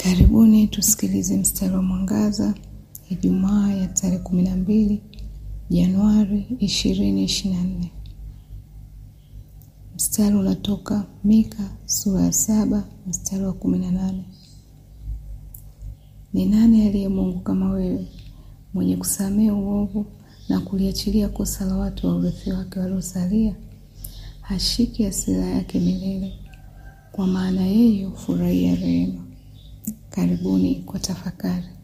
Karibuni tusikilize mstari wa mwangaza Ijumaa ya tarehe kumi na mbili Januari ishirini ishirini na nne. Mstari unatoka Mika sura ya saba mstari wa kumi na nane. Ni nani aliye Mungu kama wewe, mwenye kusamehe uovu na kuliachilia kosa la watu wa urithi wake waliosalia? Hashiki hasira yake milele, kwa maana yeye hufurahia rehema. Karibuni kwa tafakari.